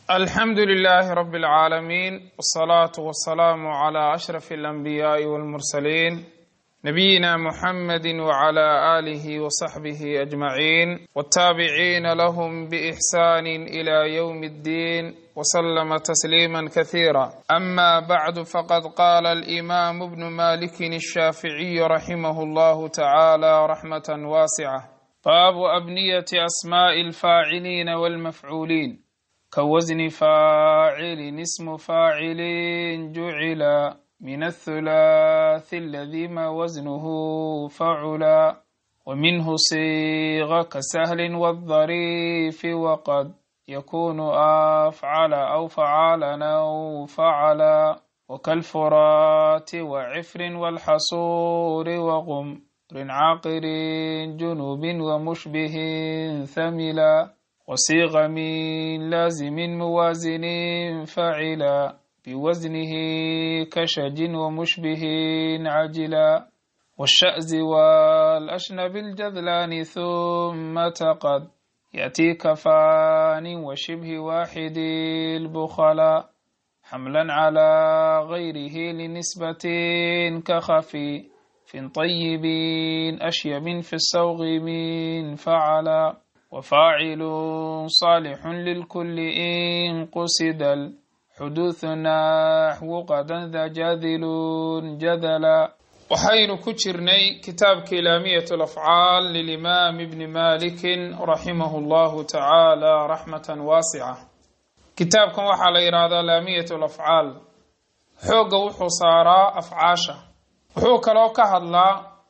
alxamdu لlh rb اlعaalamiin wالصlaaة wالsalaam عlى أshرف الأnbiyaaءi wاlmursaliin nabiyina mxamedi wعlى آlih وصaxbih أجmaعin wالtaabiciina lahm bإxsan إlى yوm الdin وslma تsliima kaثيirا ama bعd faqad qala الإimam bn maliki الshaaficiي raximah اllah tacalى raxmaة waascة baabu abniyaة asmaaءi اlfaaciliina wاlmafcuuliin كوزن فاعل اسم فاعل جعل من الثلاث الذي ما وزنه فعلا ومنه صيغ كسهل والظريف وقد يكون أفعل أو فعالا أو فعلا وكالفرات وعفر والحصور وغمر عاقر جنوب ومشبه ثملا وصيغ من لازم موازن فعلا بوزنه كشج ومشبه عجلا والشأز والأشنب الجذلان ثم تقد يأتي كفان وشبه واحد البخلا حملا على غيره لنسبة كخفي في طيب أشيب في السوغ من فعلا وفاعل صالح للكل إن قصد الحدوث نحو قدا ذا جاذل جذلا waxaynu ku jirnay kitaabka ilaamiyat alafcaal lilimaam ibni malikin raximahu llahu tacaala raxmatan waasica kitaabkan waxaa la yidhaahdaa laamiyat alafcaal xoogga wuxuu saaraa afcaasha wuxuu kaloo ka hadlaa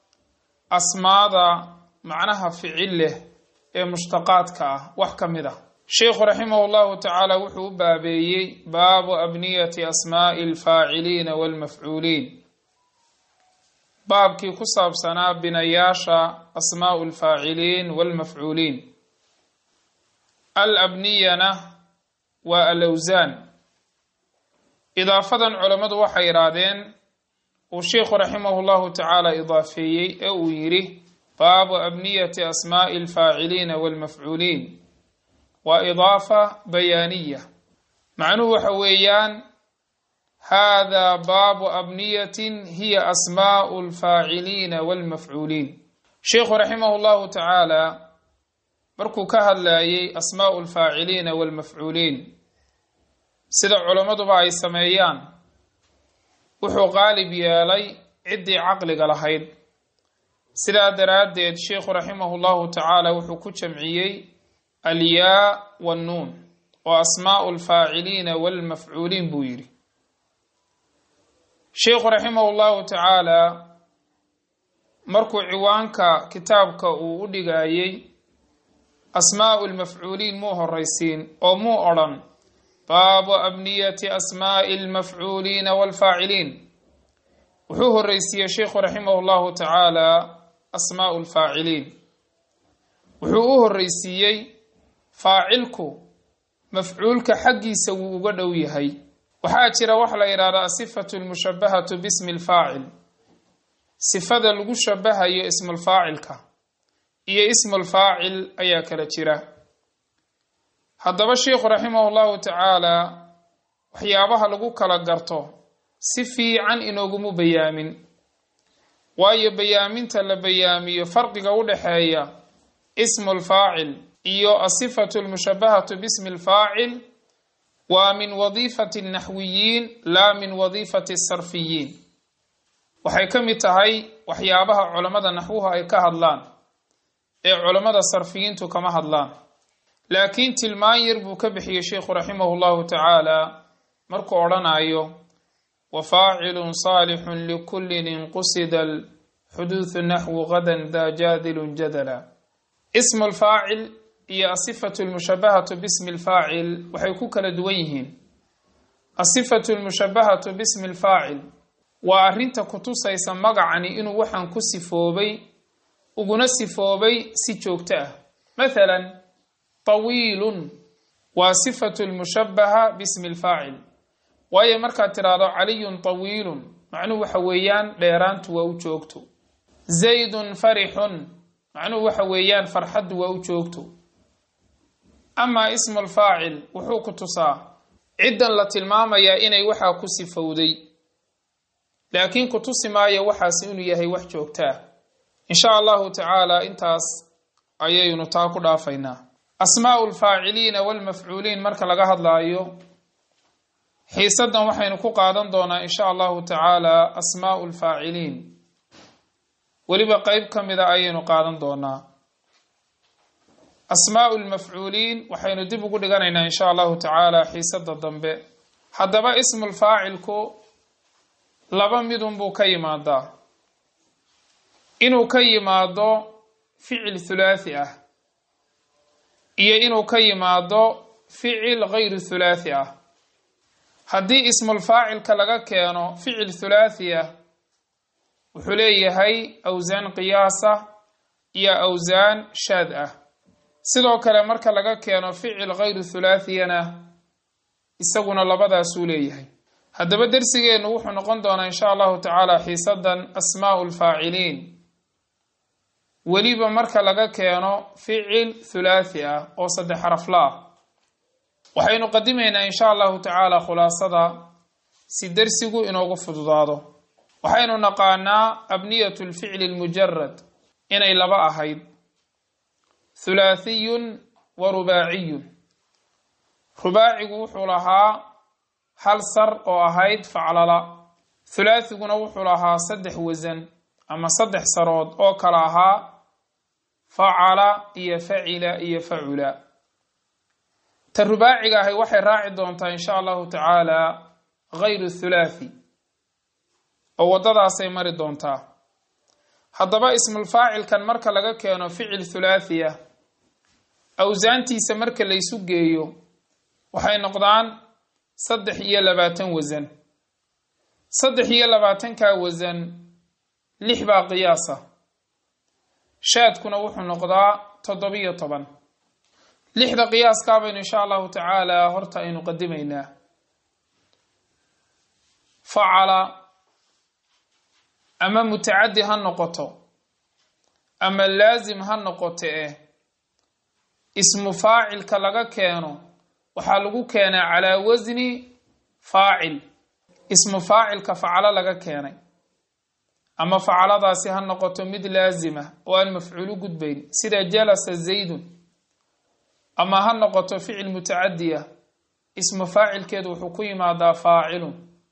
asmaada macnaha ficil leh ee mushtaqaadka ah wax ka mid ah sheikhu raximah llahu tacaala wuxuu u baabeeyey baabu abniyati asmaa'i alfaaciliina waalmafcuuliin baabkii ku saabsanaa binayaasha asmaa'u alfaaciliin waalmafcuuliin al abniyana waa alawsaan idaafadan culammadu waxay idhaahdeen uu sheikhu raximahu llahu tacaala idaafeeyey ee uu yidhi baabu abniyati asmaa'i alfaaciliina waalmafcuuliin waa idaafa bayaaniya macnuhu waxa weeyaan haadaa baabu abniyatin hiya asmaa'u alfaaciliina waalmafcuuliin sheikhu raximahu llahu tacaala markuu ka hadlayay asmaa'u alfaaciliina waalmafcuuliin sida culammaduba ay sameeyaan wuxuu qaalib yeelay ciddii caqliga lahayd sidaa daraaddeed sheikhu raximahu llahu tacaala wuxuu ku jamciyey alyaa wannuun oo asmaa'u alfaaciliina waalmafcuuliin buu yidhi sheikhu raximahu llahu tacaala markuu ciwaanka kitaabka uu u dhigayey asmaa'u lmafcuuliin muu horaysiin oo muu odhan baabu abniyati asmaa'i almafcuuliina waalfaaciliin wuxuu horeysiiyey sheikhu raximahu llahu tacaala asmaa'u alfaaciliin wuxuu u horeysiiyey faacilku mafcuulka xaggiisa wuu uga dhow yahay waxaa jira waxa la yidhahdaa asifatu lmushabahatu bismi lfaacil sifada lagu shabahayo ismulfaacilka iyo ismulfaacil ayaa kala jira haddaba sheikhu raximahu llahu tacaala waxyaabaha lagu kala garto si fiican inoogumu bayaamin waayo bayaaminta la bayaamiyo farqiga u dhexeeya ismu lfaacil iyo asifatu lmushabahatu bismi lfaacil waa min wadiifati naxwiyiin laa min wadiifati sarfiyiin waxay ka mid tahay waxyaabaha culammada naxwuhu ay ka hadlaan ee culammada sarfiyiintu kama hadlaan laakiin tilmaan yar buu ka bixiyey sheikhu raximahu llahu tacaala markuu odhanayo wfaacil صaalix lkuli inqusida xuduuثu naxwu gadan da jaadilun jadala ismu lfaacil iyo asifatu lmushabahatu bismi lfaacil waxay ku kala duwan yihiin asifatu lmushabahatu bismi lfaacil waa arrinta kutusaysa magacani inuu waxaan ku sifoobay uguna sifoobay si joogto ah mathala طawiilun waa sifatu lmushabaha bismi lfaacil waayo markaad tidhaahdo caliyun tawiilun macnuhu waxa weeyaan dheeraantu waa u joogto zaydun farixun macnuhu waxa weeyaan farxaddu waa u joogto amaa ismu lfaacil wuxuu ku tusaa ciddan la tilmaamayaa inay waxaa ku sifowday laakiin ku tusi maayo waxaas inuu yahay wax joogtaa insha allahu tacaala intaas ayaynu taa ku dhaafaynaa asmaau lfaaciliina walmafcuuliin marka laga hadlaayo xiisadan waxaynu ku qaadan doonaa insha allahu tacaala asmaau lfaaciliin weliba qeyb ka mida ayaynu qaadan doonaa asmaau lmafcuuliin waxaynu dib ugu dhiganaynaa insha allahu tacaala xiisada dambe haddaba ismulfaacilku laba midunbuu ka yimaadaa inuu ka yimaado ficil thulaathi ah iyo inuu ka yimaado ficil gayru thulaathi ah haddii ismulfaacilka laga keeno ficil thulaathi ah wuxuu leeyahay awsaan qiyaasa iyo awsaan shaad ah sidoo kale marka laga keeno ficil gayru thulaathiyana isaguna labadaasuu leeyahay haddaba dersigeennu wuxuu noqon doonaa insha allahu tacaala xiisadan asmaau lfaaciliin weliba marka laga keeno ficil thulaathi ah oo saddex xarafla ah waxaynu qadimaynaa insha allahu tacaala khulaasada si dersigu inoogu fududaado waxaynu naqaanaa abniyatu lficli lmujarad inay laba ahayd thulaathiyun wa rubaaciyun rubaacigu wuxuu lahaa hal sar oo ahayd faclala thulaathiguna wuxuu lahaa saddex wasan ama saddex sarood oo kala ahaa facala iyo facila iyo facula ta rubaaciga ahay waxay raaci doontaa insha allahu tacaala gayru thulaathi oo waddadaasay mari doontaa haddaba ismulfaacilkan marka laga keeno ficil thulaathiya awsaantiisa marka laysu geeyo waxay noqdaan saddex iyo labaatan wasan saddex iyo labaatankaa wasan lix baa qiyaasa shaadkuna wuxuu noqdaa toddobiyo toban lixda qiyaaskaa baynu insha allahu tacaala horta aynu qadimaynaa facala ama mutacaddi ha noqoto ama laasim ha noqoto eh ismu faacilka laga keeno waxaa lagu keenaa calaa wasni faacil ismu faacilka facalo laga keenay ama facaladaasi ha noqoto mid laasima oo aan mafcuulu gudbayn sida jalasa zaydun ama ha noqoto ficil mutacadiya ismu faacilkeedu wuxuu ku yimaadaa faacilun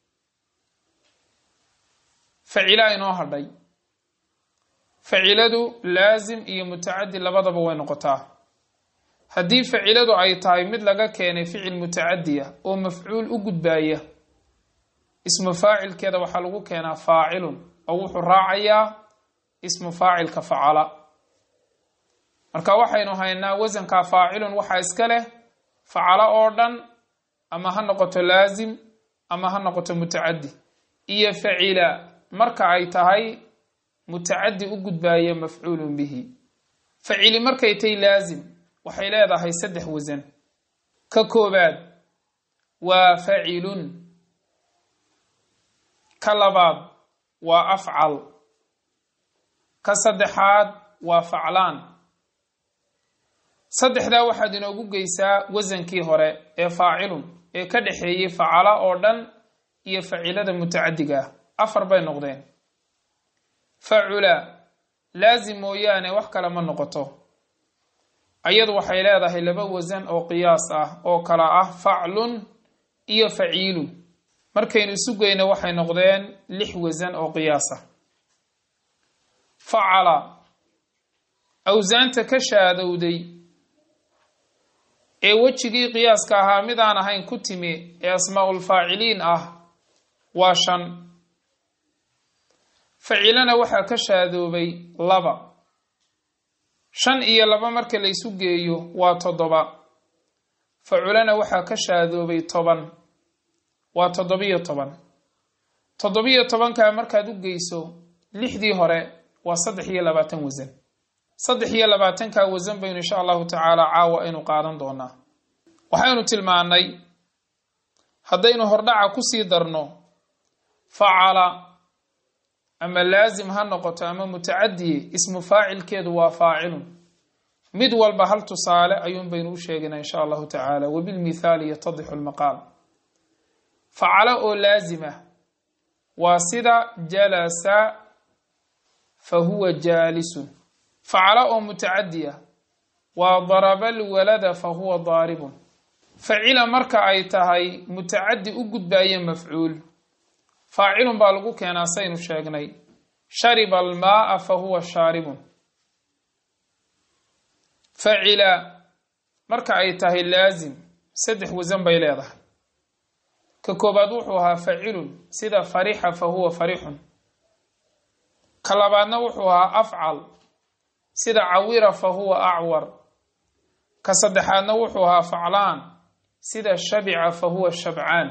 facila inoo hadhay faciladu laasim iyo mutacadi labadaba way noqotaa haddii faciladu ay tahay mid laga keenay ficil mutacadiya oo mafcuul u gudbaaya ismu faacilkeeda waxaa lagu keenaa faacilun oo wuxuu raacayaa ismu faacilka facala marka waxaynu haynaa wasankaa faacilun waxaa iska leh facalo oo dhan ama ha noqoto laasim ama ha noqoto mutacadi iyo facila marka ay tahay mutacadi u gudbaaya mafcuulun bihi facili markay tahay laasim waxay leedahay saddex wasan ka koobaad waa facilun ka labaad waa afcal ka saddexaad waa faclaan saddexdaa waxaad inoogu geysaa wasankii hore ee faacilun ee ka dhexeeyey facala oo dhan iyo facilada mutacadiga ah afar bay noqdeen facula laasim mooyaane wax kale ma noqoto ayadu waxay leedahay laba wasan oo qiyaas ah oo kala ah faclun iyo faciilun markaynu isu geyno waxay noqdeen lix wasan oo qiyaasa facala awsaanta ka shaadowday ee wejigii qiyaaska ahaa mid aan ahayn ku timi ee asmaaulfaaciliin ah waa shan facilana waxaa ka shaadoobay laba shan iyo laba marka laysu geeyo waa toddoba faculana waxaa ka shaadoobay toban waa toddobiyo toban toddobiyo tobankaa markaad u geyso lixdii hore waa saddex iyo labaatan wasan saddex iyo labaatankaa wasan baynu insha allahu tacaala caawa aynu qaadan doonaa waxaynu tilmaannay haddaynu hordhaca kusii darno facala ama laasim ha noqoto ama mutacadiye ismu faacilkeedu waa faacilun mid walba hal tusaale ayuun baynu u sheegaynaa insha allahu tacaala wabilmithaali yatadixu lmaqaal facalo oo laazima waa sida jalasa fa huwa jaalisun facalo oo mutacadiya waa daraba lwalada fa huwa daaribun facila marka ay tahay mutacadi u gudbaaye mafcuul faacilun baa lagu keenaa saynu sheegnay shariba almaaa fa huwa shaaribun facila marka ay tahay laazim saddex wasan bay leedahay ka koobaad wuxuu ahaa facilun sida farixa fa huwa farixun ka labaadna wuxuu ahaa afcal sida cawira fa huwa acwar ka saddexaadna wuxuu ahaa faclaan sida shabica fa huwa shabcaan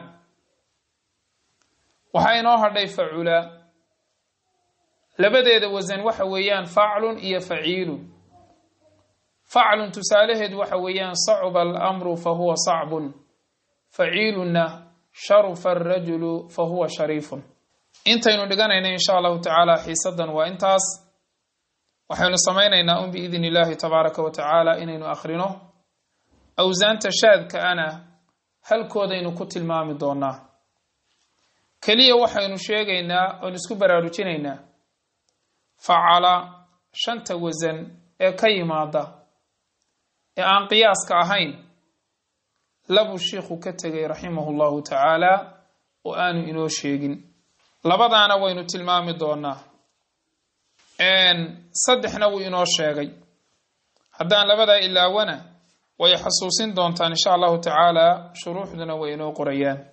waxaa inoo hadhay facula labadeeda wasan waxa weeyaan faclun iyo faciilun faclun tusaalaheedu waxa weeyaan sacuba alamru fa huwa sacbun faciilunna sharufa arajulu fa huwa shariifun intaynu dhiganayna insha allahu tacaala xiisadan waa intaas waxaynu samaynaynaa un biidn illaahi tabaaraka wa tacaala inaynu akhrino awsaanta shaadka ana halkoodaynu ku tilmaami doonaa keliya waxaynu sheegaynaa oon isku baraarujinaynaa facala shanta wasan ee ka yimaada ee aan qiyaaska ahayn labuu shiikhu ka tegay raximahu llahu tacaala oo aanu inoo sheegin labadaana waynu tilmaami doonaa saddexna wuu inoo sheegay haddaan labadaa ilaawana way xasuusin doontaan insha allahu tacaala shuruuxduna way inoo qorayaan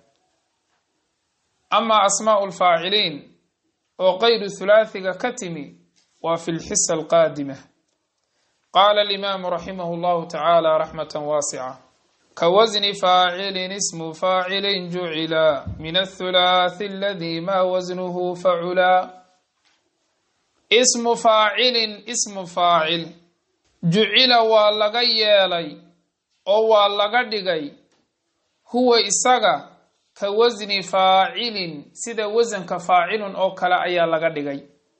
amaa asmaau lfaaciliin oo qaydu thulaathiga ka timi waa fi lxisa alqaadima qaala alimaamu raximahu llahu tacaala raxmata waasica kawasni faacilin ismu faacilin jucila min athulaathi aladi ma wasnuhu facula ismu faacilin ismu faacil jucila waa laga yeelay oo waa laga dhigay huwa isaga ka wasni faacilin sida wasanka faacilun oo kale ayaa laga dhigay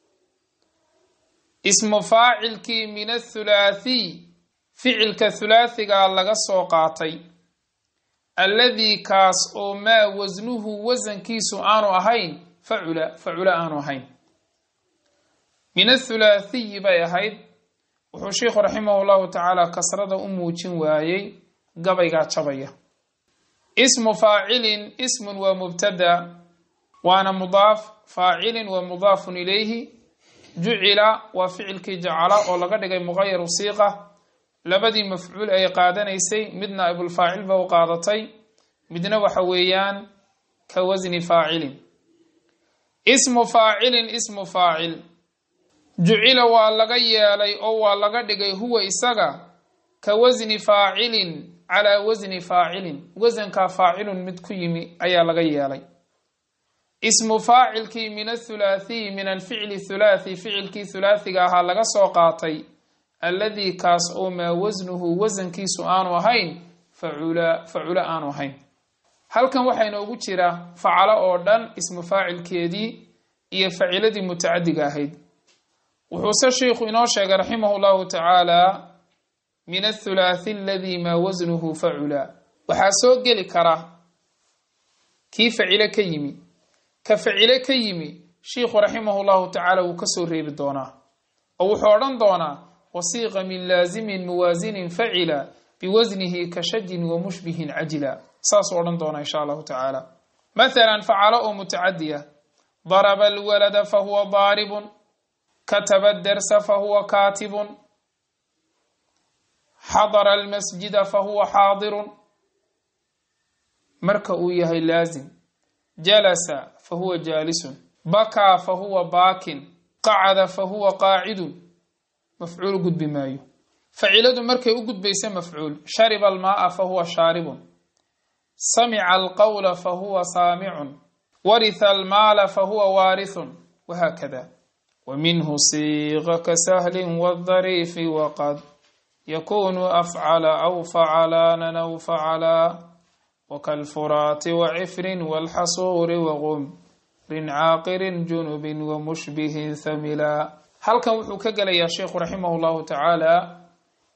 ismu faacilkii min athulaathiy ficilka thulaathigaa laga soo qaatay alladii kaas oo maa wasnuhu wasankiisu aanu ahayn facula facula aanu ahayn min athulaathiyi bay ahayd wuxuu sheikhu raximahu llahu tacaala kasrada u muujin waayey gabaygaa jabaya ismu faacilin ismun waa mubtada waana mudaaf faacilin waa mudaafun ilayhi jucila waa ficilkii jacala oo laga dhigay muqayaru siiqa labadii mafcuul ay qaadanaysay midna ibulfaacil ba u qaadatay midna waxa weeyaan ka wasni faacilin ismu faacilin ismu faacil jucila waa laga yeelay oo waa laga dhigay huwa isaga ka wasni faacilin calaa wasni faacilin wasankaa faacilun mid ku yimi ayaa laga yeelay ismu faacilkii min athulaathiyi min alficli thulaathi ficilkii thulaathiga ahaa laga soo qaatay alladii kaas oo maa wasnuhu wasankiisu aanu ahayn facula facula aanu ahayn halkan waxaa inoogu jira facalo oo dhan ismu faacilkeedii iyo faciladii mutacadiga ahayd wuxuuse sheikhu inoo sheegay raximahu llahu tacaala min athulaathi aladii maa wasnuhu facula waxaa soo geli kara kii facile ka yimi ka facile ka yimi shiikhu raximahu llahu tacaala wuu kasoo reebi doonaa oo wuxuu odhan doonaa wasiiqa min laazimin muwaasinin facila biwasnihi ka shajin wa mushbihin cajila saasuu odhan doonaa insha allahu tacaala mathalan facalo oo mutacadiya daraba alwalada fahuwa daaribun kataba dersa fahuwa kaatibun xadara almasjida fahuwa xaadirun marka uu yahay laazim jalasa fahuwa jaalisun bakaa fahuwa baakin qacada fahuwa qaacidun mafcuul gudbi maayo faciladu markay u gudbaysa mafcuul shariba almaaa fahuwa shaaribun samica alqawla fahuwa saamicun waritha almaala fahuwa waarithun wahaakada ومنه صيغ كسهل والظريف وقد يكون أفعل أو فعلان أو فعلا وكالفرات وعفر والحصور وغمر عاقر جنب ومشبه ثملا هل كان وحو كقل يا شيخ رحمه الله تعالى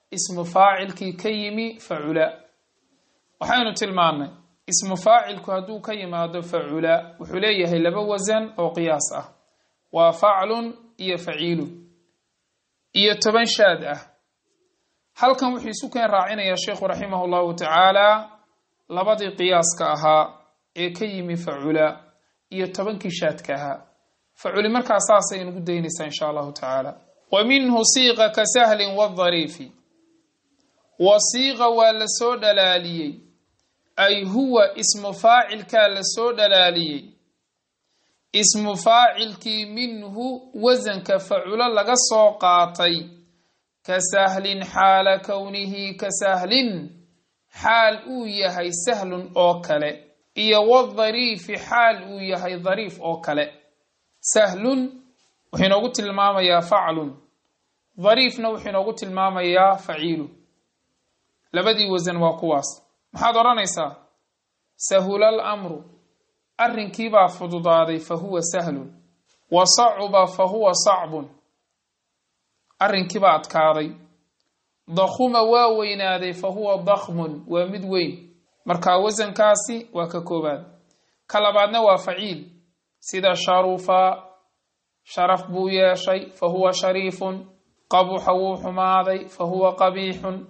ismu faacilkii ka yimi facula waxaynu tilmaannay ismu faacilku hadduu ka yimaado facula wuxuu leeyahay laba wasan oo qiyaas ah waa faclun iyo faciilun iyo toban shaad ah halkan wuxuu isu keen raacinayaa sheikhu raximah llahu tacaala labadii qiyaaska ahaa ee ka yimi facula iyo tobankii shaadka ahaa faculi markaa saasay inugu daynaysaa insha allahu tacaala wa minhu siiqa ka sahlin wadariifi wa siiqa waa la soo dhalaaliyey ay huwa ismu faacilkaa la soo dhalaaliyey ismu faacilkii minhu wasanka faculo laga soo qaatay ka sahlin xaala kownihi ka sahlin xaal uu yahay sahlun oo kale iyo wadariifi xaal uu yahay dariif oo kale sahlun wuxuu inoogu tilmaamayaa faclun dariifna wuxuu inoogu tilmaamayaa faciilu labadii wasan waa kuwaas maxaad odhanaysaa sahula alamru arrinkiibaa fududaaday fa huwa sahlun wa sacuba fa huwa sacbun arrinkiibaa adkaaday dakhuma waa weynaaday fa huwa dakhmun waa mid weyn markaa wasankaasi waa ka koobaad ka labaadna waa faciil sida sharufa sharaf buu yeeshay fa huwa shariifun qabuxa wuu xumaaday fa huwa qabiixun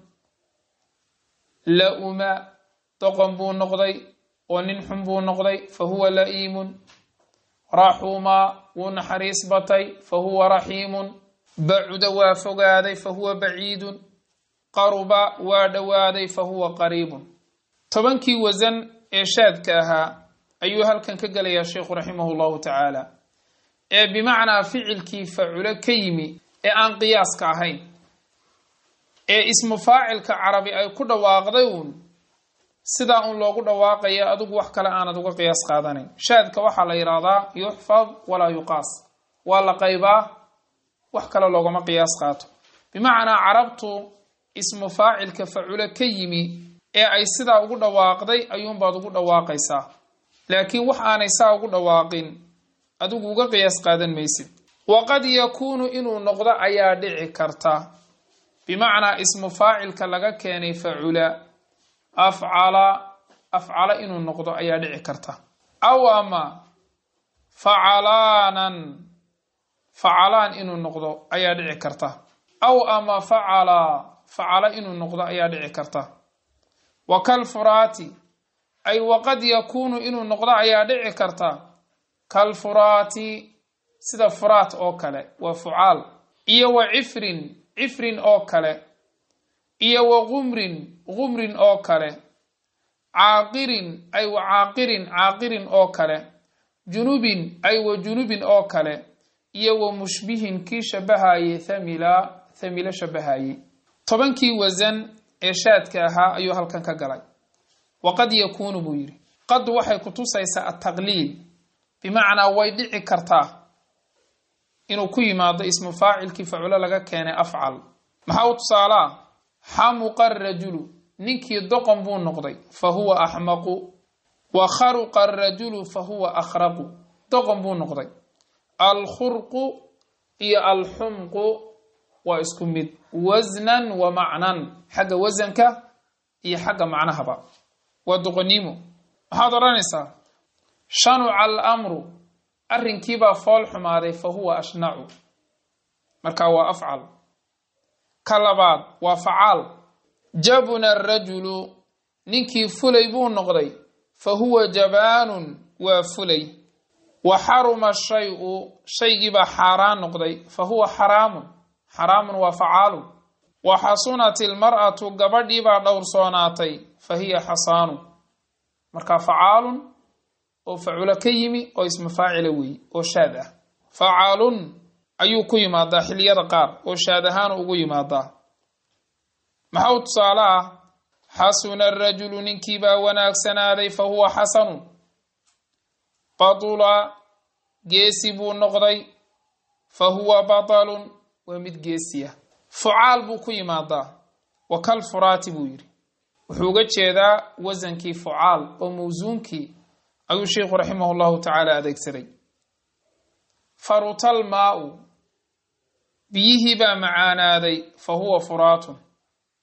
la-uma doqon buu noqday oo nin xun buu noqday fa huwa la'iimun raxuma wuu naxariis batay fa huwa raxiimun bacuda waa fogaaday fa huwa baciidun qaruba waa dhowaaday fa huwa qariibun tobankii wasan ee shaadka ahaa ayuu halkan ka gelayaa sheikhu raximah llahu tacaala ee bimacnaa ficilkii faculo ka yimi ee aan qiyaaska ahayn ee ismu faacilka carabi ay ku dhawaaqday uun sidaa un loogu dhawaaqaya adigu wax kale aanad uga qiyaas qaadanayn shaadka waxaa la yidhaahdaa yuxfad walaa yuqaas waa la qaybaa wax kale loogama qiyaas qaato bimacnaa carabtu ismu faacilka faculo ka yimi ee ay sidaa ugu dhawaaqday ayuunbaad ugu dhawaaqaysaa laakiin wax aanay saa ugu dhawaaqin adigu uga qiyaas qaadan maysid waqad yakuunu inuu noqdo ayaa dhici karta bimacnaa ismu faacilka laga keenay facula afcala afcala inuu noqdo ayaa dhici karta aw ama facalaanan facalaan inuu noqdo ayaa dhici karta aw ama facala facala inuu noqdo ayaa dhici karta wa kalfuraati ay waqad yakuunu inuu noqdo ayaa dhici karta kalfuraati sida furaat oo kale waa fucaal iyo wa cifrin cifrin oo kale iyo wa qumrin qumrin oo kale caaqirin ay wa caaqirin caaqirin oo kale junubin ay wa junubin oo kale iyo wa mushbihin kii shabahaye thamila thamilo shabahaye tobankii wasan ee shaadka ahaa ayuu halkan ka galay waqad yakuunu buu yidhi qad waxay kutusaysaa ataqliil bimacnaa way dhici kartaa inuu ku yimaado ismu faacilkii faculo laga keenay afcal maxaa u tusaalaa xamuqa arajulu ninkii doqon buu noqday fa huwa axmaqu wa kharuqa arajulu fa huwa akhraqu doqon buu noqday alkhurqu iyo alxumqu waa isku mid wasnan wa macnan xagga wasanka iyo xagga macnahaba waa doqonnimo maxaad odhanaysaa shanuca alamru arrinkiibaa fool xumaaday fa huwa ashnacu marka waa afcal ka labaad waa facaal jabuna arajulu ninkii fulay buu noqday fa huwa jabaanun waa fulay wa xaruma shay-u shaygiibaa xaaraan noqday fa huwa xaraamun xaraamun waa facaalun wa xasunat ilmar'atu gabadhiibaa dhowrsoonaatay fa hiya xasaanu marka facaalun oo faculo ka yimi oo ismu faacila weeye oo shaad ah facaalun ayuu ku yimaadaa xiliyada qaar oo shaad ahaanu ugu yimaadaa maxaa u tusaale ah xasuna arajulu ninkiibaa wanaagsanaaday fa huwa xasanun badula geesi buu noqday fa huwa batalun waa mid geesiya fucaal buu ku yimaadaa wa kal furaati buu yidhi wuxuu uga jeedaa wasankii fucaal oo mawsuunkii ayuu sheikhu raximah llahu tacaala adeegsaday farutal maa-u biyihii baa macaanaaday fa huwa furaatun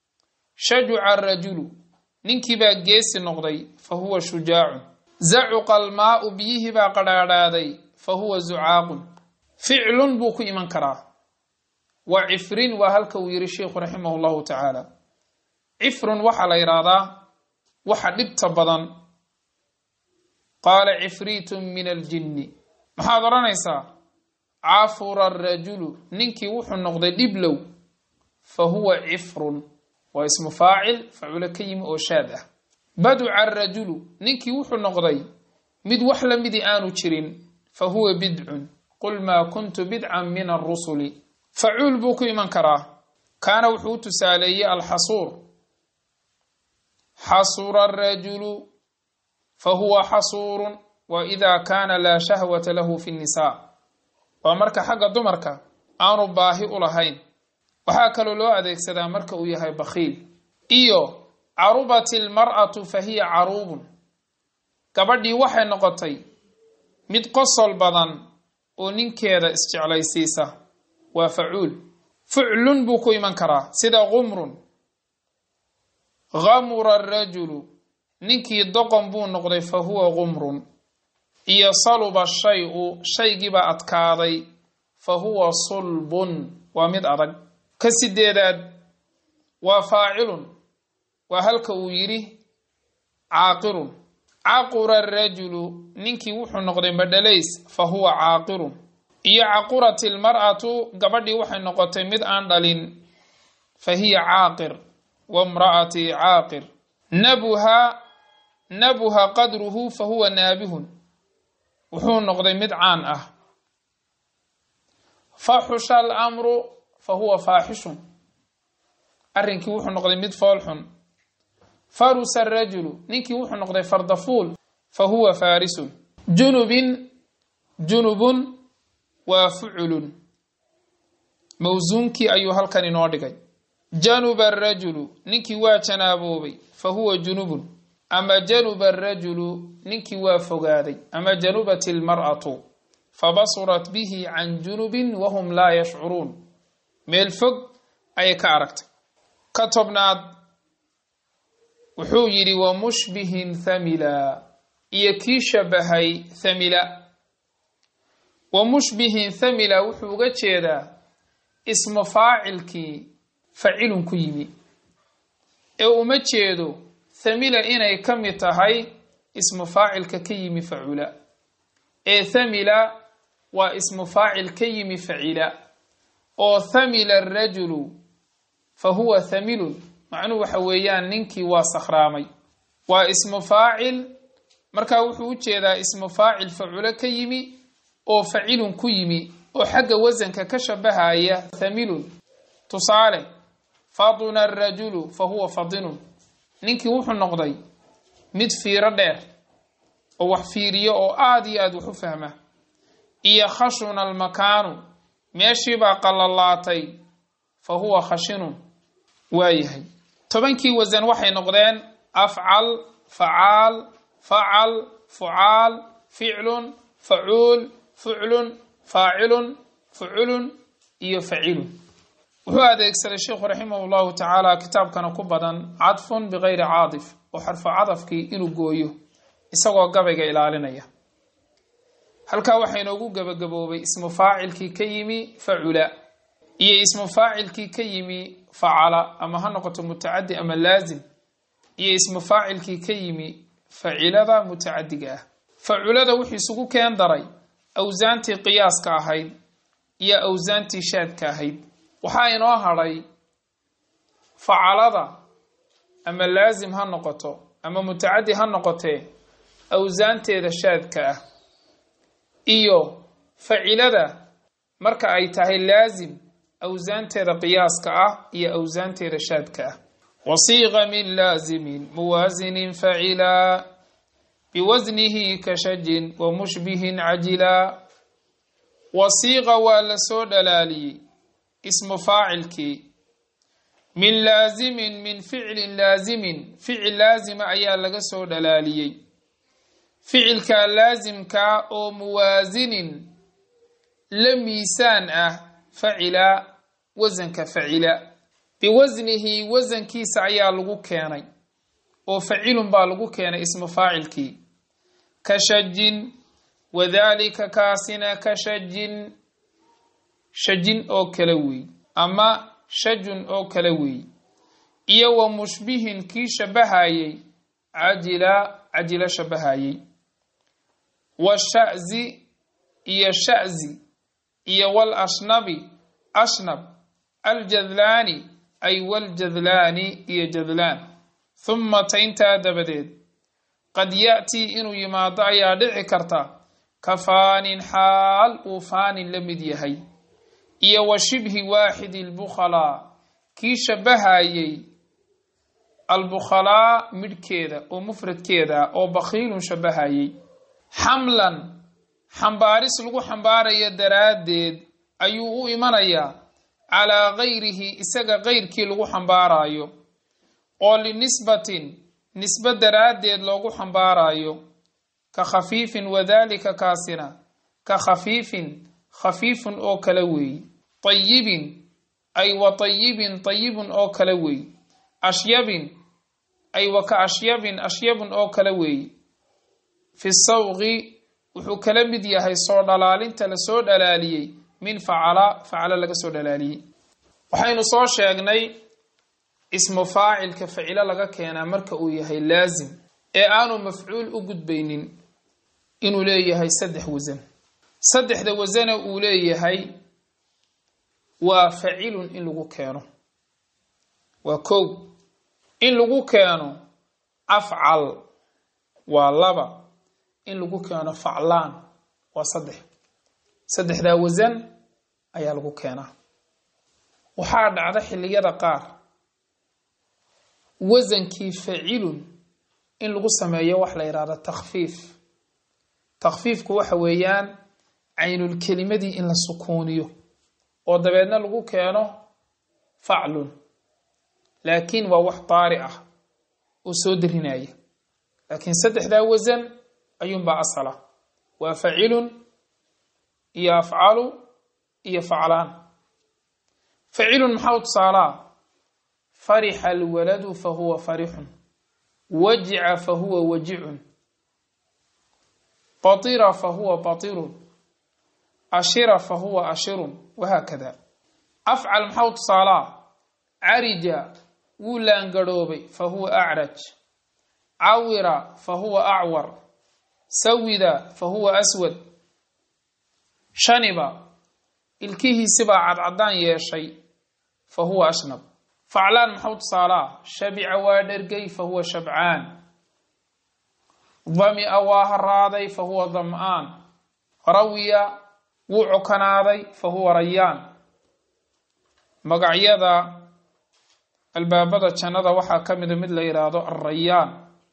shajuca arajulu ninkii baa geesi noqday fa huwa shujaacun zacuqa almaau biyihii baa qadhaadhaaday fa huwa zucaaqun ficlun buu ku iman karaa wa cifrin waa halka uu yihi sheikhu raximah llahu tacaala cifrun waxaa la yidhaahdaa waxa dhibta badan qaala cifriitun min aljinni maxaad odhanaysaa cafura arajulu ninkii wuxuu noqday dhiblow fa huwa cifrun waa ismu faacil faculo ka yimi oo shaad ah baduca arajulu ninkii wuxuu noqday mid wax la midii aanu jirin fa huwa bidcun qul maa kuntu bidcan min arusuli facuul buu ku iman karaa kaana wuxuu u tusaaleeyey alxasuur xasura arajulu fa huwa xasuurun wa ida kaana laa shahwata lahu fi nnisaa waa marka xagga dumarka aanu baahi u lahayn waxaa kaloo loo adeegsadaa marka uu yahay bakhiil iyo carubat ilmar'atu fa hiya caruubun gabadhii waxay noqotay mid qosol badan oo ninkeeda isjeclaysiisa waa facuul fuclun buu ku iman karaa sida qumrun gamura arajulu ninkii doqon buu noqday fa huwa qumrun iyo saluba shay-u shaygiibaa adkaaday fa huwa sulbun waa mid adag ka sideedaad waa faacilun waa halka uu yidhi caaqirun caqura arajulu ninkii wuxuu noqday madhalays fa huwa caaqirun iyo caqurat ilmar'atu gabadhii waxay noqotay mid aan dhalin fa hiya caaqir wamra'atii caaqir nabuha nabuha qadruhu fa huwa naabihun wuxuu noqday mid caan ah faxusha alamru fa huwa faaxishun arrinkii wuxuu noqday mid foolxun farusa arajulu ninkii wuxuu noqday fardafuul fa huwa faarisun junubin junubun waa fuculun mawsuunkii ayuu halkan inoo dhigay januba arajulu ninkii waa janaaboobay fa huwa junubun ama januba arajulu ninkii waa fogaaday ama janubat ilmar'atu fabasurat bihi can junubin wahum laa yashcuruun meel fog ayay ka aragtay ka tobnaad wuxuu yidhi wa mushbihin thamila iyo kii shabahay thamila wa mushbihin thamila wuxuu uga jeedaa ismu faacilkii facilun ku yimi ee uma jeedo thamila inay ka mid tahay ismu faacilka ka yimi facula ee thamila waa ismu faacil ka yimi facila oo thamila arajulu fa huwa thamilun macnuhu waxa weeyaan ninkii waa sakhraamay waa ismu faacil markaa wuxuu u jeedaa ismu faacil faculo ka yimi oo facilun ku yimi oo xagga wasanka ka shabahaya thamilun tusaale faduna arajulu fa huwa fadinun ninkii wuxuu noqday mid fiiro dheer oo wax fiiriyo oo aada iyo aada wax u fahma iyo khashuna almakaanu meeshiibaa qalalaatay fa huwa khashinun waayahay tobankii wasan waxay noqdeen afcal facaal facal fucaal ficlun facuul fuclun faacilun fuculun iyo facilun wuxuu adeegsaday sheikhu raximah llahu tacaala kitaabkana ku badan cadfun bikayri caadif oo xarfo cadafkii inuu gooyo isagoo gabayga ilaalinaya halkaa waxaa inoogu gebagaboobay ismu faacilkii ka yimi facula iyo ismu faacilkii ka yimi facala ama ha noqoto mutacadi ama laazim iyo ismu faacilkii ka yimi facilada mutacadiga ah faculada wuxuu isugu keen daray awsaantii qiyaaska ahayd iyo awsaantii shaadka ahayd waxaa inoo hadhay facalada ama laazim ha noqoto ama mutacadi ha noqotee awsaanteeda shaadka ah iyo facilada marka ay tahay laazim awsaanteeda qiyaaska ah iyo awsaanteeda shaadka ah wasiiqa min laazimin muwaasinin facila biwasnihi ka shajin wa mushbihin cajila wasiiqa waa la soo dhalaaliyey ismu faacilkii min laazimin min ficlin laazimin ficil laazima ayaa laga soo dhalaaliyey ficilka laasimkaa oo muwaasinin la miisaan ah facila wasanka facila biwasnihi wasankiisa ayaa lagu keenay oo facilun baa lagu keenay ismu faacilkii ka shajin wadaalika kaasina ka shajin shajin oo kale weey ama shajun oo kale weey iyo wa mushbihin kii shabahayey cajila cajila shabahayey wa sha'zi iyo sha'zi iyo wal ashnabi ashnab aljadlaani ay waljadlaani iyo jadlaan humma taintaa dabadeed qad ya'tii inuu yimaado ayaa dhici karta ka faanin xaal uu faanin la mid yahay iyo wa shibhi waaxidi albukhalaa kii shabahayey albukhalaa midhkeeda oo mufradkeeda ah oo bakhiilun shabahayey xamlan xambaaris lagu xambaarayo daraaddeed ayuu u imanayaa calaa gayrihi isaga kayrkii lagu xambaarayo oo linisbatin nisbe daraaddeed loogu xambaarayo ka khafiifin wadaalika kaasina ka khafiifin khafiifun oo kale weey tayibin ay wa tayibin tayibun oo kale weey ashyabin ay wa ka ashyabin ashyabun oo kale weey fi sawqi wuxuu kala mid yahay soo dhalaalinta lasoo dhalaaliyey min facala facala laga soo dhalaaliyey waxaynu soo sheegnay ismu faacilka facilo laga keenaa marka uu yahay laasim ee aanu mafcuul u gudbaynin inuu leeyahay saddex wasan saddexda wasana uu leeyahay waa facilun in lagu keeno waa kow in lagu keeno afcal waa laba in lagu keeno faclaan waa saddex saddexdaa wasan ayaa lagu keenaa waxaa dhacda xilliyada qaar wasankii facilun in lagu sameeyo wax la yidhahdo takhfiif takhfiifku waxa weeyaan caynulkelimadii in la sukuuniyo oo dabeedna lagu keeno faclun laakiin waa wax daari ah oo soo darinaya laakiin saddexdaa wasan ayuunbaa asala waa facilun iyo afcalu iyo faclaan facilun maxaa u tusaalaa farixa alwaladu fa huwa farixun wajica fa huwa wajicun batira fa huwa batirun ashira fa huwa ashirun wahaakada afcal maxaa u tusaalaa carija wuu laangarhoobay fa huwa acraj cawira fa huwa acwar sawida fa huwa aswad shaniba ilkihiisibaa cadcadaan yeeshay fa huwa ashnab faclaan maxau tusaalaa shabica waa dhergay fa huwa shabcaan dami'a waa haraaday fa huwa dam'aan rawiya wuu cokanaaday fa huwa rayaan magacyada albaabada jannada waxaa ka mida mid la yidhaahdo arrayaan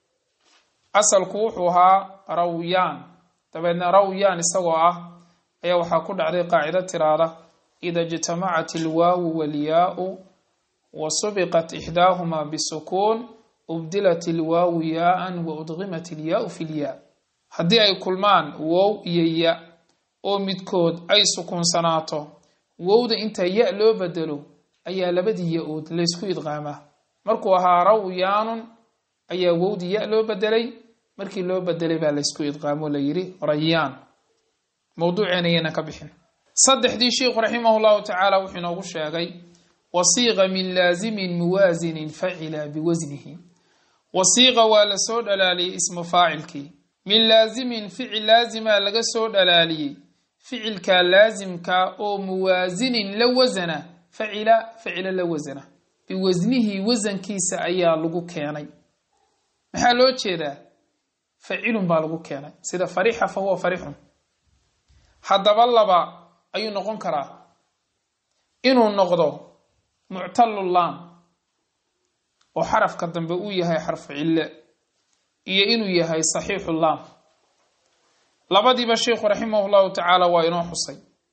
asalku wuxuu ahaa rawyaan dabeedna rawyaan isagoo ah ayaa waxaa ku dhacday qaacido tiraada ida ijtamacat ilwaawu walyaau wa subiqat ixdaahumaa bisukuun ubdilat ilwaawu yaaan wa udqimat ilyaau fi lyaa haddii ay kulmaan wow iyo ya oo midkood ay sukuunsanaato wowda inta ya loo bedelo ayaa labadii ya-ood laysku idqaamaa markuu ahaa rawyaanun ayaa wowdii ya loo bedelay markii loo bedelay baa laysku idqaamo la yidhi rayaan mawduuceena ayaynan ka bixin saddexdii sheikhu raximah llahu tacaala wuxuu inoogu sheegay wasiiqa min laazimin muwaasinin facila biwasnihi wasiiqa waa la soo dhalaaliyey ismu faacilkii min laazimin ficil laazima laga soo dhalaaliyey ficilka laasimka oo muwaasinin la wasana facila facila la wasana biwasnihi wasankiisa ayaa lagu keenay maxaa loo jeedaa facilun baa lagu keenay sida farixa fa huwa farixun haddaba laba ayuu noqon karaa inuu noqdo muctalulaam oo xarafka dambe uu yahay xarfu cille iyo inuu yahay saxiixu laam labadiiba sheikhu raximah llahu tacaala waa inoo xusay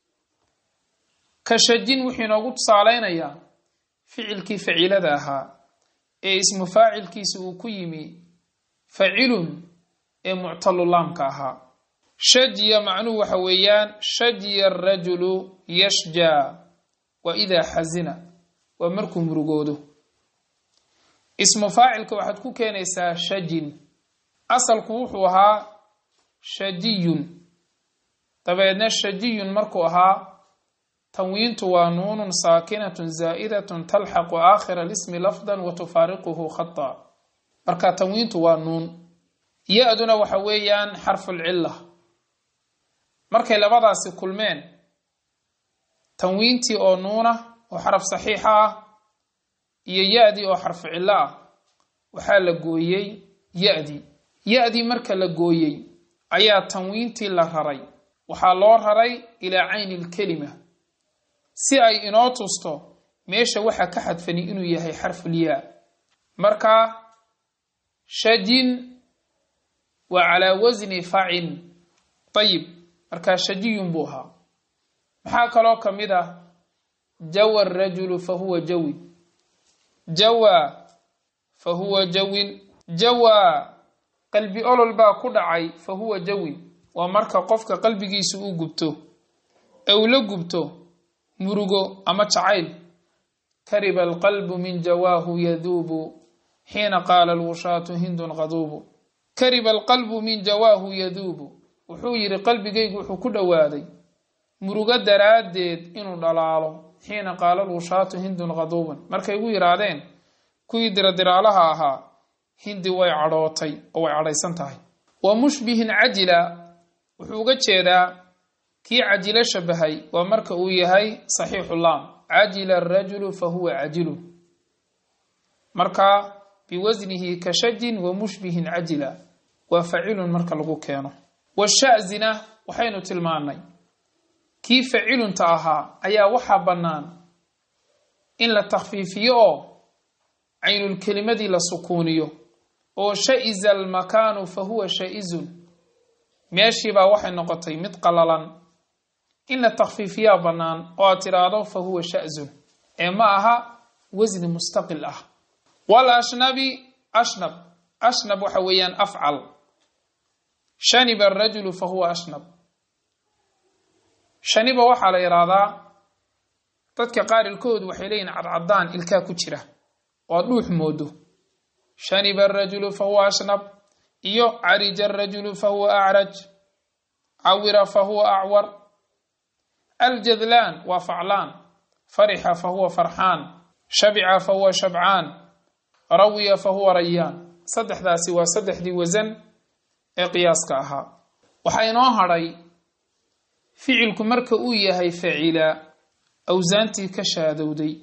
ka shajin wuxuu inoogu tusaaleynayaa ficilkii facilada ahaa ee ismu faacilkiisa uu ku yimi facilun ee muctalulaamka ahaa shajiya macnuhu waxa weeyaan shajiya arajulu yashjaa wa idaa xasina waa markuu murugoodo ismu faacilka waxaad ku keenaysaa shajin asalku wuxuu ahaa shajiyun dabeedna shajiyun markuu ahaa tanwiintu waa nuunun saakinatun zaa'idatun talxaqu aakhira lismi lafdan wa tufaariquhu khata marka tanwiintu waa nuun ya-duna waxa weeyaan xarfulcilla markay labadaasi kulmeen tanwiintii oo nuuna oo xaraf saxiixa ah iyo ya-dii oo xarfu cillo ah waxaa la gooyey ya-dii ya-dii marka la gooyey ayaa tanwiintii la raray waxaa loo raray ilaa cayni lkelima si ay inoo tusto meesha waxa ka xadfani inuu yahay xarfulyaa marka shajin waa calaa wasni facin ayib markaa shajiyun buu ahaa maxaa kaloo ka mid ah jawa rajulu fa huwa jawi jawa fa huwa jawin jawa qalbi olol baa ku dhacay fa huwa jawin waa marka qofka qalbigiisu uu gubto ee uu la gubto murugo ama jacayl kariba alqalbu min jawaahu yaduubu xiina qaala alwushaatu hindun qaduubu kariba alqalbu min jawaahu yaduubu wuxuu yidhi qalbigaygu wuxuu ku dhowaaday murugo daraaddeed inuu dhalaalo xiina qaala alwushaatu hindun qaduuban markay igu yidhaahdeen kuwii diradiraalaha ahaa hindi way cadhootay oo way cadhaysan tahay wa mushbihin cajila wuxuu uga jeedaa kii cajilo shabahay waa marka uu yahay saxiixu laam cajila arajulu fa huwa cajilun marka biwasnihi ka shajin wa mushbihin cajila waa facilun marka lagu keeno washazina waxaynu tilmaannay kii facilunta ahaa ayaa waxaa bannaan in la takhfiifiyo oo caynulkelimadii la sukuuniyo oo sha'iza almakaanu fa huwa sha'izun meeshiibaa waxay noqotay mid qalalan in la takhfiifiyaa bannaan oo aad tidhaahdo fa huwa sha'zun ee ma aha wasni mustaqil ah wal ashnabi ashnab ashnab waxa weeyaan afcal shaniba arajulu fa huwa ashnab shaniba waxaa la yidhaahdaa dadka qaarilkoodu waxay leeyihin cadcadaan ilkaa ku jira oo ad dhuux moodo shaniba arajulu fa huwa ashnab iyo carija arajulu fa huwa acraj cawira fa huwa acwar aljadlaan waa faclaan farixa fa huwa farxaan shabica fa huwa shabcaan rawiya fa huwa rayaan saddexdaasi waa saddexdii wasan ee qiyaaska ahaa waxaa inoo hadhay ficilku marka uu yahay facila awsaantii ka shaadowday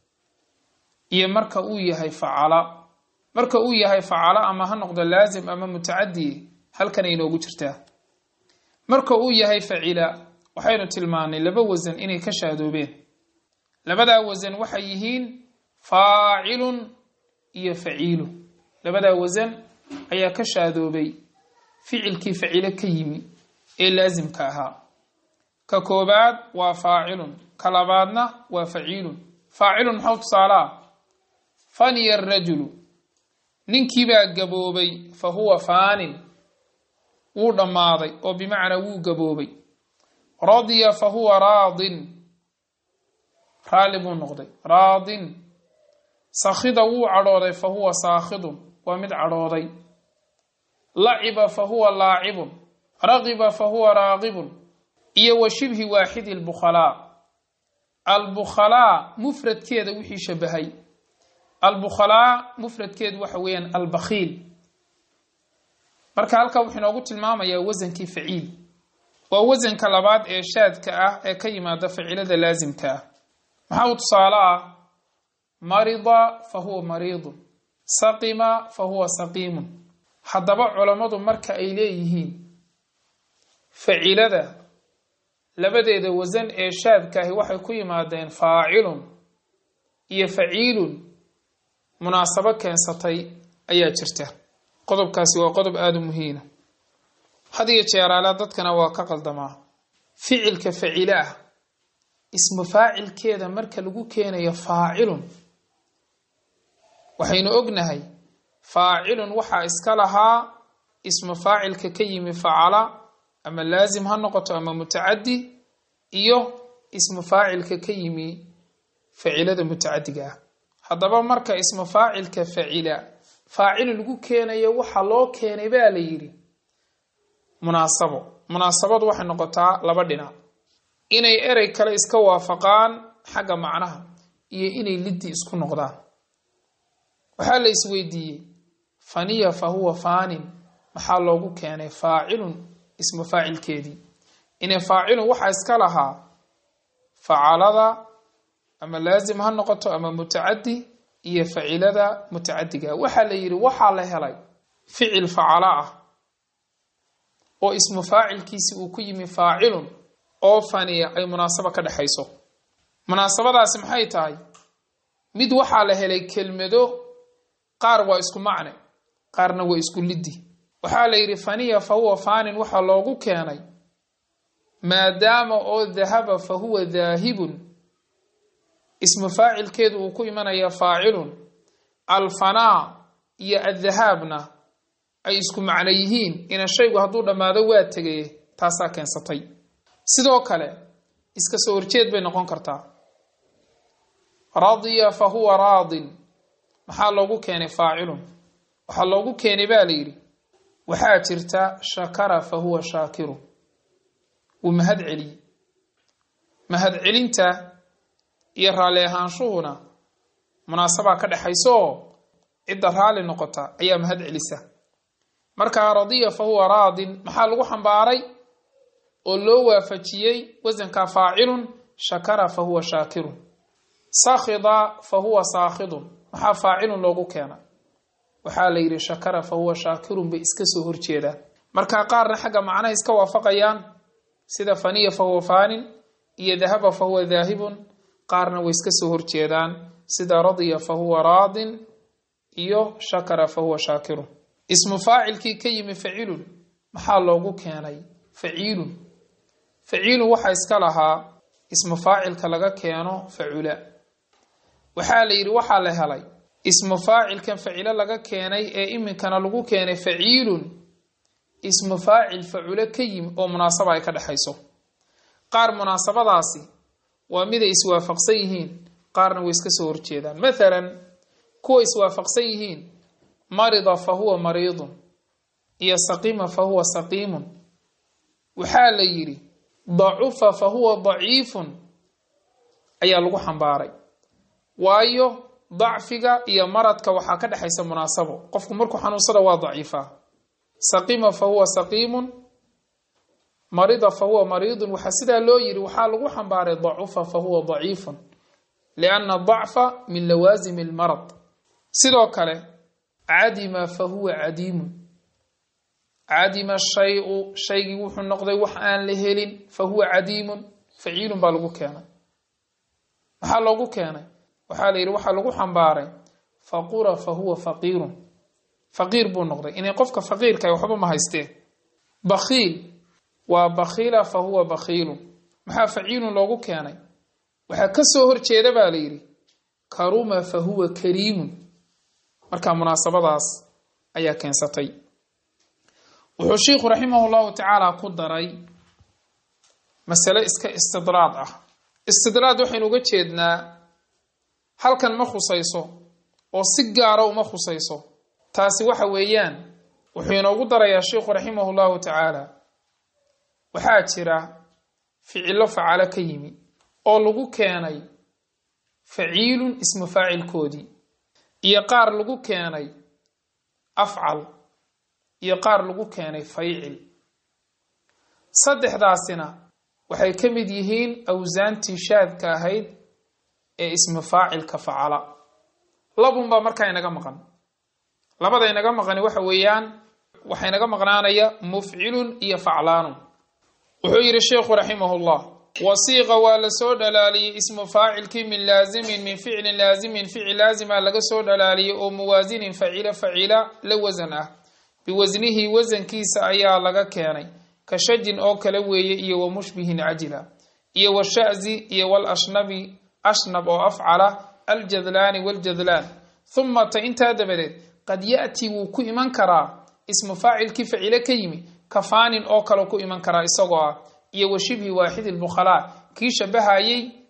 iyo marka uu yahay facala marka uu yahay facala ama ha noqdo laasim ama mutacadi halkan ay inoogu jirtaa marka uu yahay facila waxaynu tilmaanay laba wasan inay ka shaadoobeen labadaa wasan waxay yihiin faacilun iyo faciilu labadaa wasan ayaa ka shaadoobay ficilkii facilo ka yimi ee laasimka ahaa ka koobaad waa faacilun ka labaadna waa faciilun faacilun maxau tusaalaa faniya arajulu ninkiibaa gaboobay fa huwa faanin wuu dhammaaday oo bimacnaa wuu gaboobay radiya fa huwa raadin raalli buu noqday raadin sakhida wuu cadhooday fa huwa saakhidun waa mid cadhooday laciba fa huwa laacibun raqiba fa huwa raaqibun iyo wa shibhi waaxidi albukhalaa albukhalaa mufradkeeda wixii shabahay albukhalaa mufradkeedu waxa weeyaan albakhiil marka halkaa wuxuu inoogu tilmaamayaa wasankii faciil waa wasanka labaad ee shaadka ah ee ka yimaada facilada laasimka ah maxaa u tusaale ah marida fa huwa mariidun saqima fa huwa saqiimun haddaba culammadu marka ay leeyihiin facilada labadeeda wasan ee shaadkaahi waxay ku yimaadeen faacilun iyo faciilun munaasabo keensatay ayaa jirta qodobkaasi waa qodob aada u muhiina had iyo jeeraala dadkana waa ka qaldamaa ficilka facile ah ismu faacilkeeda marka lagu keenayo faacilun waxaynu ognahay faacilun waxaa iska lahaa ismu faacilka ka yimi facala ama laasim ha noqoto ama mutacadi iyo ismu faacilka ka yimi facilada mutacadiga ah haddaba marka ismu faacilka facila faacil lagu keenayo waxa loo keenay baa la yidhi munaasabo munaasabadu waxay noqotaa laba dhinac inay erey kale iska waafaqaan xagga macnaha iyo inay liddi isku noqdaan waxaa la isweydiiyey faniya fa huwa faanin maxaa loogu keenay faacilun ismu faacilkeedii inay faacilun waxaa iska lahaa facalada ama laazim ha noqoto ama mutacadi iyo facilada mutacadiga waxaa la yidhi waxaa la helay ficil facalo ah oo ismu faacilkiisi uu ku yimi faacilun oo faniya ay munaasabo ka dhexayso munaasabadaasi maxay tahay mid waxaa la helay kelmado qaar waa isku macne qaarna waa isku liddi waxaa la yidhi faniya fa huwa faanin waxaa loogu keenay maadaama oo dahaba fa huwa daahibun ismu faacilkeedu uu ku imanaya faacilun alfanaa iyo addahaabna ay isku macno yihiin ina shaygu hadduu dhammaado waa tegaye taasaa keensatay sidoo kale iska soo horjeed bay noqon kartaa radiya fa huwa raadin maxaa loogu keenay faacilun waxaa loogu keenay baa la yidhi waxaa jirta shakara fa huwa shaakiru wuu mahad celiyey mahad celinta iyo raalli ahaanshuhuna munaasabaa ka dhexaysa oo cidda raalli noqota ayaa mahad celisa markaa radiya fa huwa raadin maxaa lagu xambaaray oo loo waafajiyey wasanka faacilun shakara fa huwa shaakirun sakhida fa huwa saakhidun maxaa faacilun loogu keena waxaa la yidhi shakara fa huwa shaakirun bay iska soo horjeedaan markaa qaarna xagga macnaha iska waafaqayaan sida faniya fa huwa faanin iyo dahaba fa huwa daahibun qaarna way iska soo horjeedaan sida radiya fa huwa raadin iyo shakara fa huwa shaakirun ismu faacilkii ka yimi facilun maxaa loogu keenay faciilun faciilun waxaa iska lahaa ismu faacilka laga keeno facula waxaa la yidhi waxaa la helay ismu faacilkan facilo laga keenay ee iminkana lagu keenay faciilun ismu faacil faculo ka yimi oo munaasaba ay ka dhexayso qaar munaasabadaasi waa miday iswaafaqsan yihiin qaarna way iska soo horjeedaan mathalan kuwa iswaafaqsan yihiin marida fa huwa mariidun iyo saqima fa huwa saqiimun waxaa la yidhi dacufa fa huwa daciifun ayaa lagu xambaaray waayo dacfiga iyo maradka waxaa ka dhexaysa munaasabo qofku markuu xanuunsada waa daciifaa saqima fa huwa saqiimun marida fa huwa mariidun waxaa sidaa loo yidhi waxaa lagu xambaaray dacufa fa huwa daciifun lianna dacfa min lawaasimi almarad sidoo kale cadima fa huwa cadiimun cadima shayu shaygii wuxuu noqday wax aan la helin fa huwa cadiimun faciilun baa lagu keenay maxaa loogu keenay waxaa la yidhi waxaa lagu xambaaray faqura fa huwa faqiirun faqiir buu noqday inay qofka faqiirka waxba ma haysteen bakhiil waa bakhiila fa huwa bakhiilun maxaa faciilun loogu keenay waxaa ka soo horjeeda baa la yidhi karuma fa huwa kariimun markaa munaasabadaas ayaa keensatay wuxuu sheikhu raximah llahu tacaala ku daray masale iska istidraad ah istidraad waxaynu uga jeednaa halkan ma khusayso oo si gaara uma khusayso taasi waxa weeyaan wuxuu inoogu darayaa sheikhu raximah llahu tacaala waxaa jira ficilo facalo ka yimi oo lagu keenay faciilun ismu faacilkoodii iyo qaar lagu keenay afcal iyo qaar lagu keenay faycil saddexdaasina waxay ka mid yihiin awsaantii shaadka ahayd ee ismu faacilka facala labunbaa markaa inaga maqan labada inaga maqani waxa weeyaan waxaa inaga maqnaanaya mufcilun iyo faclaanun wuxuu yidhi sheikhu raximah llah wasiiqa waa la soo dhalaaliyey ismu faacilkii min laazimin min ficlin laazimin ficil laazima laga soo dhalaaliyey oo muwaasinin facila facila la wasan ah biwasnihi wasankiisa ayaa laga keenay ka shajin oo kale weeye iyo wa mushbihin cajila iyo washazi iyo walashnabi ashnab oo afcala aljadlaani waljadlaan huma ta intaa dabadeed qad ya'ti wuu ku iman karaa ismu faacilkii facile ka yimi kafaanin oo kale ku iman karaa isagoo ah iyo wa shibhi waaxidi lbukhalaa kii shabahayey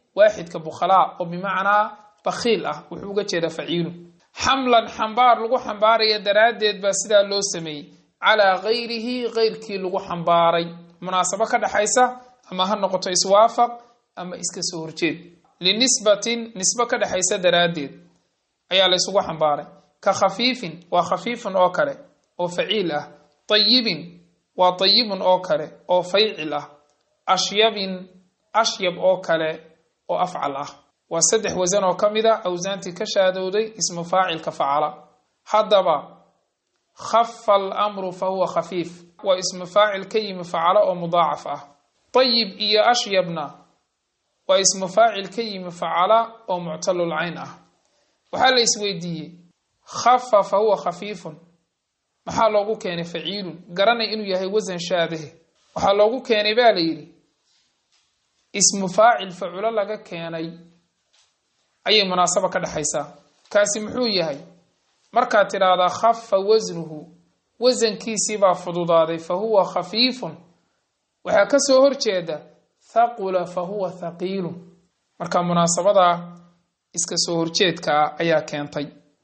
waaxidka bukhalaa oo bimacnaa bakhiil ah wuxuu uga jeedaa faciilun xamlan xambaar lagu xambaaraya daraaddeed baa sidaa loo sameeyey calaa gayrihi gayrkii lagu xambaaray munaasabo ka dhexaysa ama ha noqoto iswaafaq ama iska soo horjeed linisbatin nisbo ka dhexaysa daraaddeed ayaa la ysugu xambaaray ka khafiifin waa khafiifun oo kale oo faciil ah tayibin waa tayibun oo kale oo faycil ah ashyabin ashyab oo kale oo afcal ah waa saddex wasan oo ka mid a awsaantii ka shaadowday ismu faacilka facala haddaba khafa alamru fa huwa khafiif waa ismu faacil ka yimi facalo oo mudaacaf ah tayib iyo ashyabna waa ismu faacil ka yimi facala oo muctalul cayn ah waxaa la isweydiiyey khafa fa huwa khafiifun maxaa loogu keenay faciilun garanay inuu yahay wasan shaadahe waxaa loogu keenay baa la yidhi ismu faacil faculo laga keenay ayay munaasaba ka dhexaysaa kaasi muxuu yahay markaad tidhaahdaa khafa wasnuhu wasankiisiibaa fududaaday fa huwa khafiifun waxaa ka soo horjeeda thaqula fa huwa thaqiilun marka munaasabadaa iska soo horjeedkaa ayaa keentay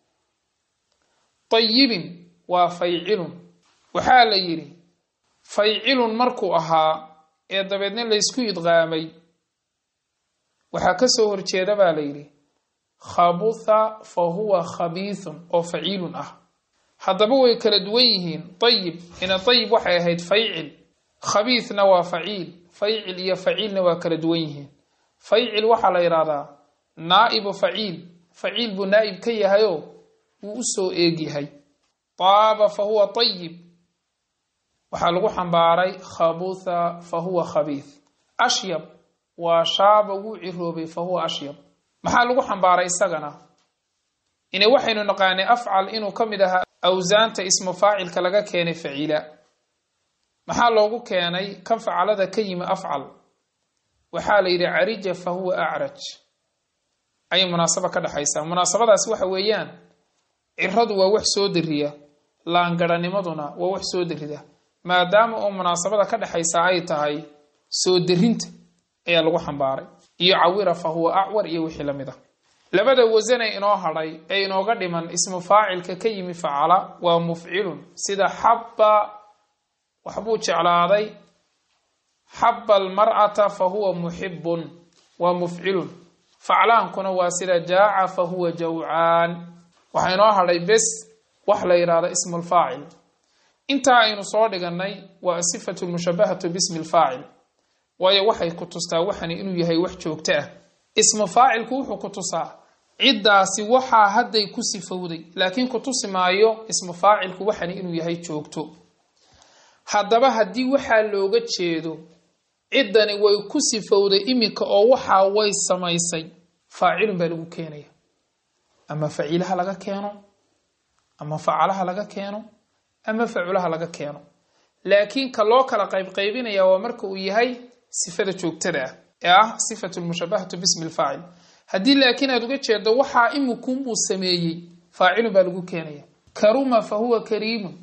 tayibin waa faycilun waxaa la yidhi faycilun markuu ahaa ee dabeedna laysku idqaamay waxaa ka soo horjeeda baa la yidhi khabutha fa huwa khabiithun oo faciilun ah haddaba way kala duwan yihiin tayib ina tayib waxay ahayd faycil khabiithna waa faciil faycil iyo faciilna waa kala duwan yihiin faycil waxaa la yidhahdaa naa'ibu faciil faciil buu naa'ib ka yahayoo wuu u soo eegyahay taaba fa huwa tayib waxaa lagu xambaaray khabutha fa huwa khabiith ashyab waa shaaba wuu ciroobay fa huwa ashyab maxaa lagu xambaaray isagana ine waxaynu naqaanay afcal inuu ka mid ahaa awsaanta ismu faacilka laga keenay faciila maxaa loogu keenay kan facalada ka yimi afcal waxaa la yidhi carija fa huwa acraj ayay munaasaba ka dhexaysaa munaasabadaasi waxa weeyaan ciradu waa wax soo dariya laangaranimaduna waa wax soo darida maadaama oo munaasabada ka dhexaysa ay tahay soo darinta ayaa lagu xambaaray iyo cawira fa huwa acwar iyo wixii lamid ah labada wasane inoo hadhay ee inooga dhiman ismu faacilka ka yimi facala waa mufcilun sida xabba waxbuu jeclaaday xabba almar'ata fa huwa muxibun waa mufcilun faclaankuna waa sida jaaca fa huwa jawcaan waxaa inoo hadhay bes wax la yidhahdo ismu lfaacil intaa aynu soo dhiganay waa asifatu lmushabahatu bismi lfaacil waayo waxay ku tustaa waxani inuu yahay wax joogto ah ismu faacilku wuxuu ku tusaa ciddaasi waxaa hadday ku sifowday laakiin ku tusi maayo ismu faacilku waxani inuu yahay joogto haddaba haddii waxaa looga jeedo ciddani way ku sifowday iminka oo waxaa way samaysay faacilun baa lagu keenaya ama faciilaha laga keeno ama facalaha laga keeno ama faculaha laga keeno laakiin ka loo kala qaybqaybinaya waa marka uu yahay sifada joogtada ah ee ah sifatu lmushabahatu bismi lfaacil haddii laakiin aad uga jeedo waxaa imikunbuu sameeyey faacilun baa lagu keenaya karuma fa huwa kariimun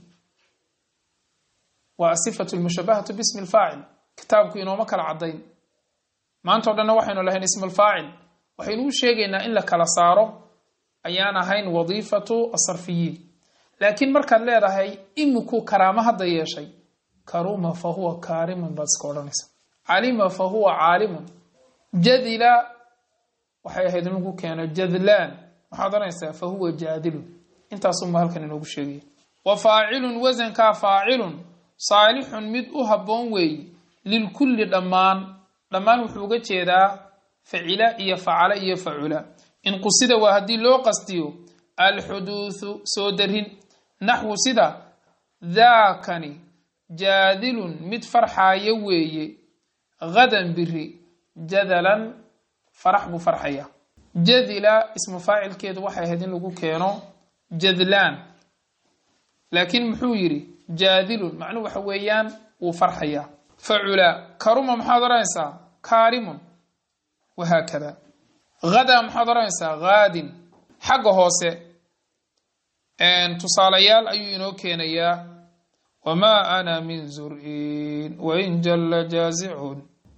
waa sifatu lmushabahatu bismi lfaacil kitaabku inooma kala caddayn maanta o dhanna waxaynu lahayn ismu lfaacil waxaynu u sheegaynaa in la kala saaro ayaan ahayn wadiifatu asarfiyiin laakiin markaad leedahay imikuu karaamo hadda yeeshay karuma fa huwa kaarimun baad iska odhanaysa calima fa huwa caalimun jadila waxay ahayd in lagu keeno jadlaan waxaad odhanaysaa fa huwa jaadilun intaasuma halkan inoogu sheegaya wa faacilun wasankaa faacilun saalixun mid u habboon weeye lilkulli dhammaan dhammaan wuxuu uga jeedaa facila iyo facala iyo facula inqusida waa haddii loo qastiyo alxuduuthu soo darin naxwu sida daakani jaadilun mid farxaaya weeye hadan biri jadalan farax buu farxaya jadila ismu faacilkeedu waxay ahayd in lagu keeno jadlaan laakiin muxuu yidhi jaadilun macnuhu waxa weeyaan wuu farxayaa facula karuma maxaad odhanaysaa kaarimun wahaakada hadaa maxaad odhanaysaa haadin xagga hoose tusaalayaal ayuu inoo keenayaa wamaa ana min zur-in wain jalla jaazicun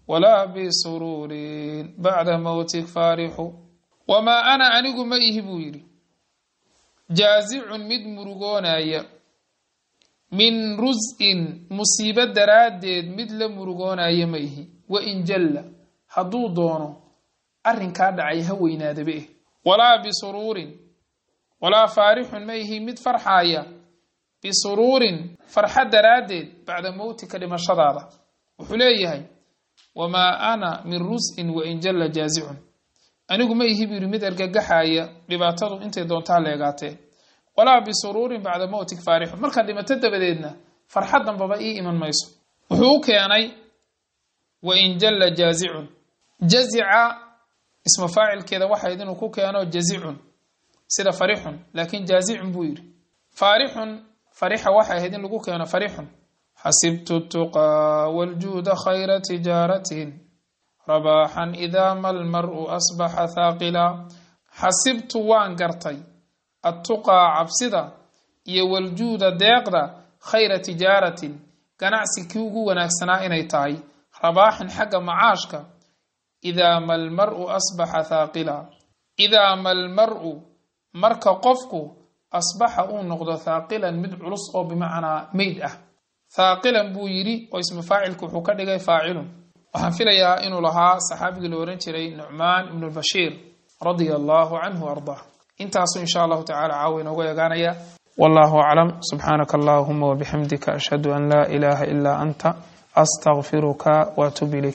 walaa bisuruurin bacda mowtik faarixu wamaa ana anigu ma ihi buu yidhi jaazicun mid murugoonaya min rus-in musiibo daraaddeed mid la murugoonaya ma ihi wain jalla hadduu doono arrinkaa dhacay ha weynaadaba eh walaa bisuruurin walaa faarixun ma ihi mid farxaaya bisuruurin farxa daraaddeed bacda mowtika dhimashadaada wuxuu leeyahay wamaa ana min rus-in wain jalla jaazicun anigu ma ihi buu yidhi mid argagaxaaya dhibaatadu intay doontaa leegaatee walaa bisuruurin bacda mowtik faarixun markaad dhimato dabadeedna farxad dambaba ii iman mayso wuxuu u keenay wain jalla jaazicun jazica isma faacilkeeda waxayd inuu ku keeno jazicun sida farixun laakiin jaazicun buu yidhi faarixun farixa waxay ahayd in lagu keeno farixun xasibtu tuqaa waljuuda khayra tijaaratin rabaaxan idaa ma lmaru asbaxa haaqila xasibtu waan gartay attuqaa cabsida iyo waljuuda deeqda khayra tijaaratin ganacsi kii ugu wanaagsanaa inay tahay rabaaxan xagga macaashka idaa ma lmaru asbaxa haaqila idaa ma lmaru marka qofku asbaxa uu noqdo thaaqilan mid culus oo bimacnaa meyd ah thaaqilan buu yidhi oo ismu faacilku wuxuu ka dhigay faacilun waxaan filayaa inuu lahaa saxaabigii la ohan jiray nucmaan ibnu bashiir radia allahu canhu ardaa intaasu insha allahu tacala caawa inoogu eegaanaya wallahu aclam subxaanaka allahuma wabixamdika ashhadu an laa ilaaha ilaa anta astaqfiruka waatub ilayk